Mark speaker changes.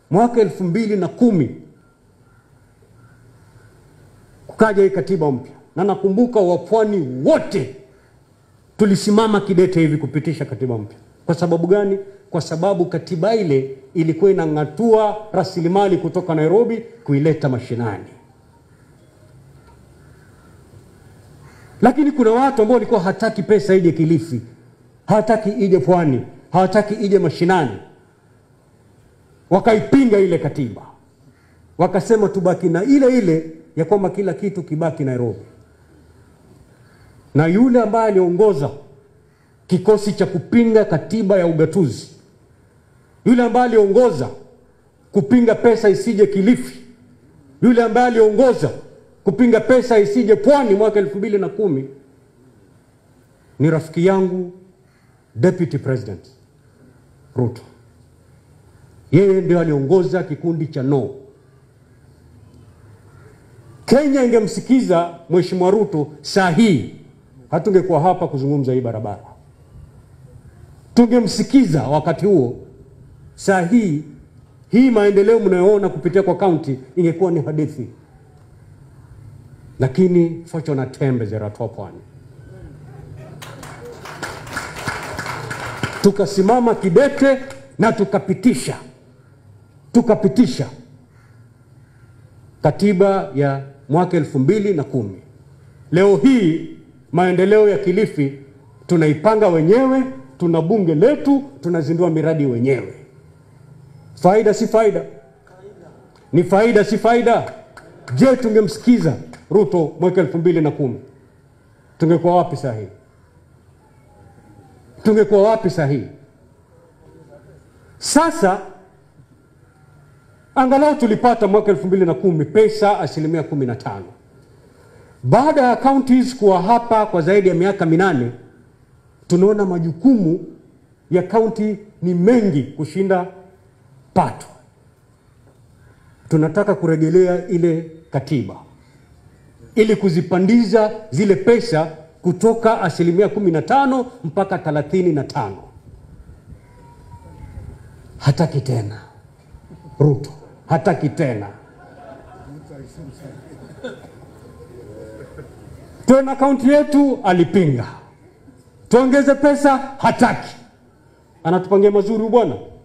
Speaker 1: mwaka elfu mbili na kumi kukaja hii katiba mpya, na nakumbuka wapwani wote tulisimama kidete hivi kupitisha katiba mpya. Kwa sababu gani? Kwa sababu katiba ile ilikuwa inang'atua rasilimali kutoka Nairobi kuileta mashinani. Lakini kuna watu ambao walikuwa hataki pesa ije Kilifi, hawataki ije pwani, hawataki ije mashinani, wakaipinga ile katiba, wakasema tubaki na ile ile ya kwamba kila kitu kibaki Nairobi. Na yule ambaye aliongoza kikosi cha kupinga katiba ya ugatuzi, yule ambaye aliongoza kupinga pesa isije Kilifi, yule ambaye aliongoza kupinga pesa isije pwani mwaka elfu mbili na kumi ni rafiki yangu Deputy President Ruto. Yeye ndio aliongoza kikundi cha no. Kenya ingemsikiza Mheshimiwa Ruto saa hii, hatungekuwa hapa kuzungumza hii barabara. Tungemsikiza wakati huo, saa hii hii maendeleo mnayoona kupitia kwa kaunti ingekuwa ni hadithi, lakini focho na tembe zeratoa pwani. Tukasimama kidete na tukapitisha tukapitisha katiba ya mwaka elfu mbili na kumi. Leo hii maendeleo ya Kilifi tunaipanga wenyewe, tuna bunge letu, tunazindua miradi wenyewe. Faida si faida? Ni faida si faida? Je, tungemsikiza Ruto mwaka elfu mbili na kumi tungekuwa wapi saa hii? Tungekuwa wapi saa hii? Sasa angalau tulipata mwaka elfu mbili na kumi pesa asilimia kumi na tano. Baada ya counties kuwa hapa kwa zaidi ya miaka minane, tunaona majukumu ya kaunti ni mengi kushinda pato. Tunataka kurejelea ile katiba ili kuzipandiza zile pesa kutoka asilimia kumi na tano mpaka thelathini na tano. Hataki tena Ruto, hataki tena tena. Kaunti yetu alipinga, tuongeze pesa, hataki. Anatupangia mazuri bwana.